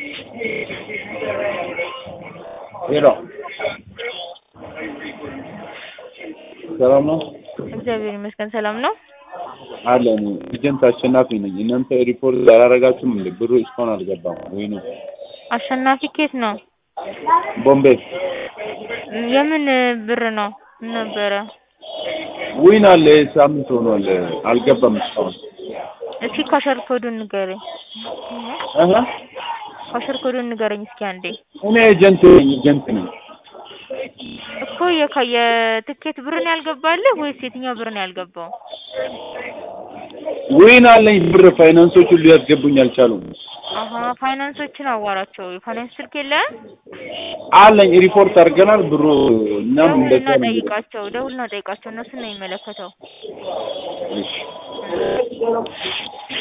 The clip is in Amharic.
ሄሎ ሰላም ነው እግዚአብሔር ይመስገን ሰላም ነው። አለን ኤጀንት አሸናፊ ነኝ። እናንተ ሪፖርት አላረጋችሁም እንዴ? ብሩ እስካሁን አልገባም ወይ ነው? አሸናፊ ኬት ነው? ቦምቤ የምን ብር ነው ነበረ? ዊን አለ ሳምንት ሆኗል አልገባም እስካሁን። እስኪ ካሸር ኮዱን ንገረኝ። እህ ካሸር ኮዱን ንገረኝ እስኪ አንዴ። እኔ ኤጀንት ነኝ ኤጀንት ነኝ። እኮ የካ የትኬት ብር ነው ያልገባልህ ወይስ የትኛው ብር ነው ያልገባው? ዊን አለኝ ብር ፋይናንሶቹ ሊያስገቡኝ አልቻሉም። አሀ ፋይናንሶችን አዋራቸው። የፋይናንስ ስልክ የለህም? አለኝ ሪፖርት አድርገናል ብሩ እናም እንደዛ ደውልና ነው። ጠይቃቸው፣ ደውልና ጠይቃቸው። እነሱን ነው የሚመለከተው። እሺ